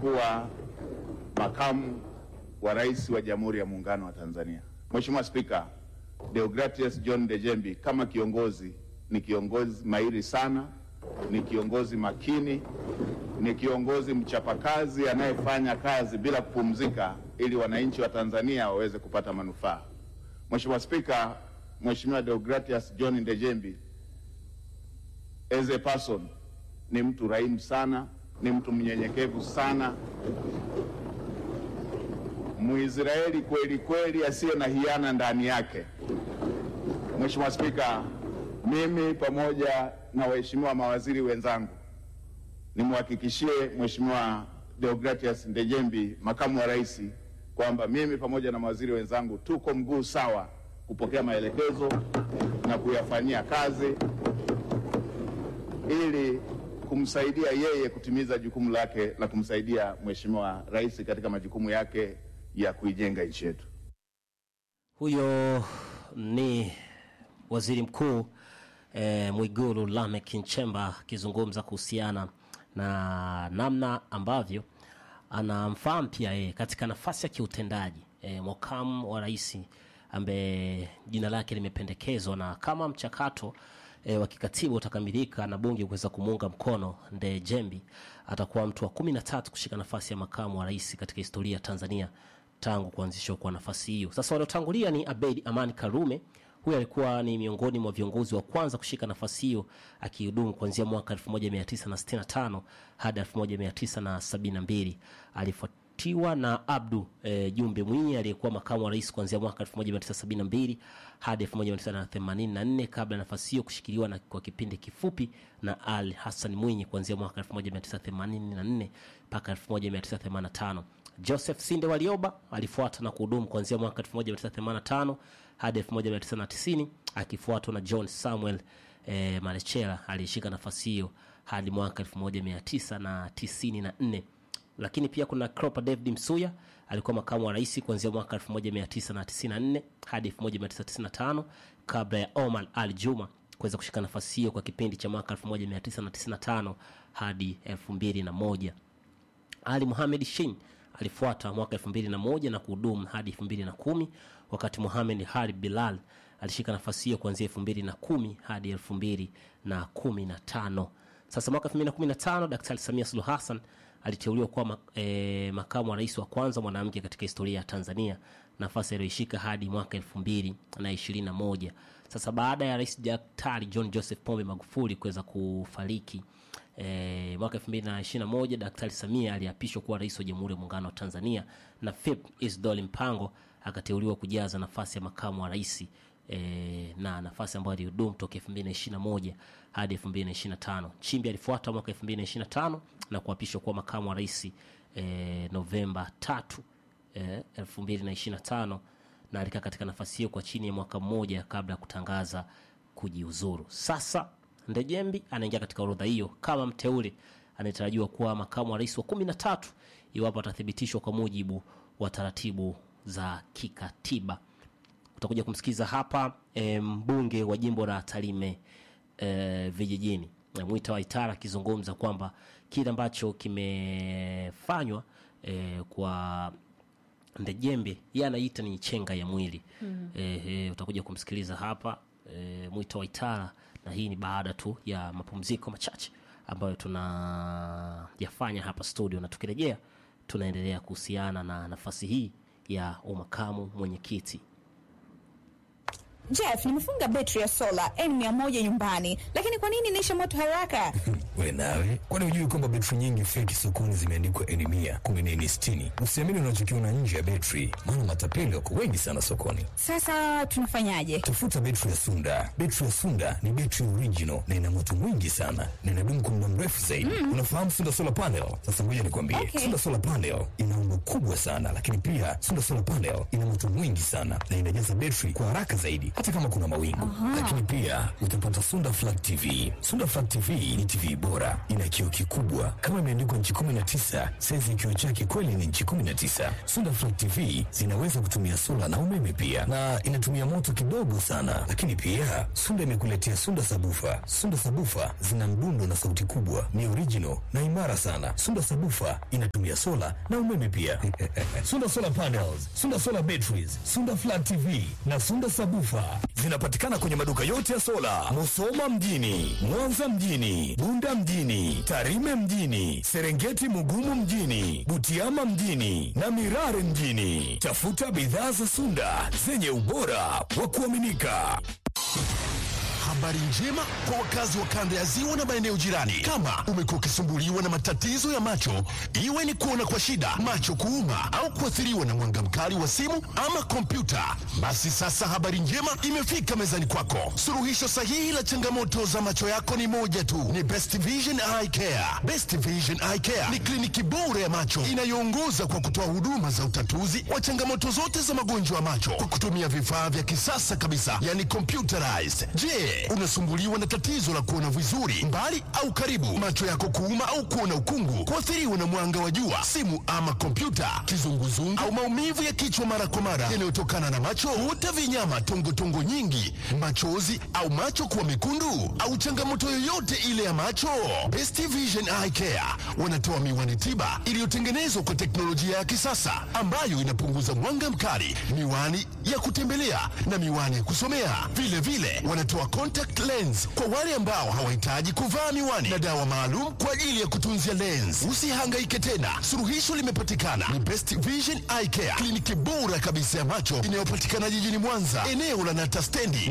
kuwa makamu wa rais wa Jamhuri ya Muungano wa Tanzania. Mheshimiwa Spika, Deogratius John Dejembi kama kiongozi ni kiongozi mahiri sana, ni kiongozi makini, ni kiongozi mchapakazi anayefanya kazi bila kupumzika ili wananchi wa Tanzania waweze kupata manufaa. Mheshimiwa Spika, Mheshimiwa Deogratius John Dejembi as a person ni mtu raimu sana, ni mtu mnyenyekevu sana, Mwisraeli kweli kweli asiye na hiana ndani yake. Mheshimiwa Spika, mimi pamoja na waheshimiwa mawaziri wenzangu nimhakikishie Mheshimiwa Deogratius Ndejembi, makamu wa rais, kwamba mimi pamoja na mawaziri wenzangu tuko mguu sawa kupokea maelekezo na kuyafanyia kazi ili kumsaidia yeye kutimiza jukumu lake la kumsaidia Mheshimiwa Rais katika majukumu yake ya kuijenga nchi yetu. Huyo ni waziri mkuu eh, Mwigulu Lameck Nchemba akizungumza kuhusiana na namna ambavyo anamfahamu pia yeye katika nafasi ya kiutendaji eh, makamu wa rais ambaye jina lake limependekezwa na kama mchakato e, wa kikatiba utakamilika na bunge kuweza kumuunga mkono Ndejembi atakuwa mtu wa kumi na tatu kushika nafasi ya makamu wa rais katika historia ya Tanzania tangu kuanzishwa kwa nafasi hiyo. Sasa waliotangulia ni Abeid Amani Karume. Huyu alikuwa ni miongoni mwa viongozi wa kwanza kushika nafasi hiyo akihudumu kuanzia mwaka 1965 hadi 1972. Alifuatiwa na Abdu e, Jumbe Mwinyi aliyekuwa makamu wa rais kuanzia mwaka 1972 hadi 1984 kabla nafasi hiyo kushikiliwa na kwa kipindi kifupi na Ali Hassan Mwinyi kuanzia mwaka 1984 mpaka 1985. Joseph Sinde Walioba alifuata na kuhudumu kuanzia mwaka 1985 hadi 1990 akifuatwa na John Samuel e, Malechela aliyeshika nafasi hiyo hadi mwaka 1994 lakini pia kuna Cropper David Msuya alikuwa makamu wa rais kuanzia mwaka 1994 hadi 1995 kabla ya Omar Ali Juma kuweza kushika nafasi hiyo kwa kipindi cha mwaka 1995 hadi 2001. Ali Mohamed Shin alifuata mwaka 2001 na kuhudumu hadi 2010 wakati Mohamed Harib Bilal alishika nafasi hiyo kuanzia 2010 hadi 2015. Sasa mwaka 2015 Daktari Samia Suluhu Hassan aliteuliwa kuwa mak e, makamu wa rais wa kwanza mwanamke katika historia ya Tanzania, nafasi aliyoishika hadi mwaka elfu mbili na ishirini na moja. Sasa baada ya rais Daktari John Joseph Pombe Magufuli kuweza kufariki e, mwaka elfu mbili na ishirini na moja, Daktari Samia aliapishwa kuwa rais wa Jamhuri ya Muungano wa Tanzania na Philip Isdor Mpango akateuliwa kujaza nafasi ya makamu wa rais e, na nafasi ambayo alihudumu toka 2021 hadi 2025. Nchimbi alifuata mwaka 2025 na kuapishwa kuwa makamu wa rais e, Novemba 3 e, 2025 na alikaa katika nafasi hiyo kwa chini ya mwaka mmoja kabla ya kutangaza kujiuzuru. Sasa Ndejembi anaingia katika orodha hiyo kama mteule anayetarajiwa kuwa makamu wa rais wa 13 iwapo atathibitishwa kwa mujibu wa taratibu za kikatiba utakuja kumsikiza hapa e, mbunge wa jimbo la Tarime e, vijijini e, Mwita Waitara akizungumza kwamba kile ambacho kimefanywa e, kwa Ndejembe yeye anaita ni chenga ya mwili mm. e, e, utakuja kumsikiliza hapa e, Mwita Waitara, na hii ni baada tu ya mapumziko machache ambayo tunayafanya hapa studio, na tukirejea tunaendelea kuhusiana na nafasi hii ya umakamu mwenyekiti. Jeff, nimefunga betri ya sola N100 nyumbani, lakini kwa nini inaisha moto haraka? We nawe, kwani hujui kwamba betri nyingi feki sokoni zimeandikwa N100 kumbe ni N60? Usiamini unachokiona nje ya betri, maana matapeli wako wengi sana sokoni. Sasa tunafanyaje? Tafuta betri ya Sunda. Betri ya Sunda ni betri original na ina moto mwingi sana na inadumu kwa muda mrefu zaidi. Mm. Unafahamu Sunda solar panel? Sasa ngoja nikwambie, Okay. Sunda solar panel ina umbo kubwa sana, lakini pia Sunda solar panel ina moto mwingi sana na inajaza betri kwa haraka zaidi, hata kama kuna mawingu. Lakini pia utapata Sunda Flat TV. Sunda Flat TV ni TV bora, ina kioo kikubwa kama imeandikwa nchi 19. Saizi ya kioo chake kweli ni nchi 19. Sunda Flat TV zinaweza kutumia sola na umeme pia, na inatumia moto kidogo sana. Lakini pia Sunda imekuletea Sunda Sabufa. Sunda Sabufa zina mdundo na sauti kubwa, ni original na imara sana. Sunda Sabufa inatumia sola na umeme pia. Sunda Solar Panels, Sunda Solar Batteries, Sunda Flat TV na Sunda Sabufa zinapatikana kwenye maduka yote ya sola, Musoma mjini, Mwanza mjini, Bunda mjini, Tarime mjini, Serengeti Mugumu mjini, Butiama mjini na Mirare mjini. Tafuta bidhaa za Sunda zenye ubora wa kuaminika. Habari njema kwa wakazi wa kanda ya ziwa na maeneo jirani. Kama umekuwa ukisumbuliwa na matatizo ya macho, iwe ni kuona kwa shida, macho kuuma, au kuathiriwa na mwanga mkali wa simu ama kompyuta, basi sasa habari njema imefika mezani kwako. Suluhisho sahihi la changamoto za macho yako ni moja tu, ni Best Vision Eye Care. Best Vision Eye Care ni kliniki bora ya macho inayoongoza kwa kutoa huduma za utatuzi wa changamoto zote za magonjwa ya macho kwa kutumia vifaa vya kisasa kabisa, yani computerized. Je, unasumbuliwa na tatizo la kuona vizuri mbali au karibu, macho yako kuuma au kuona ukungu, kuathiriwa na mwanga wa jua, simu ama kompyuta, kizunguzungu au maumivu ya kichwa mara kwa mara yanayotokana na macho, huta vinyama, tongotongo nyingi, machozi au macho kuwa mekundu, au changamoto yoyote ile ya macho, Best Vision Eye Care wanatoa miwani tiba iliyotengenezwa kwa teknolojia ya kisasa ambayo inapunguza mwanga mkali, miwani ya kutembelea na miwani ya kusomea. Vile vile wanatoa contact lens kwa wale ambao hawahitaji kuvaa miwani na dawa maalum kwa ajili ya kutunzia lens. Usihangaike tena, suluhisho limepatikana. Ni Best Vision Eye Care, kliniki bora kabisa ya macho inayopatikana jijini Mwanza, eneo la Nata stendi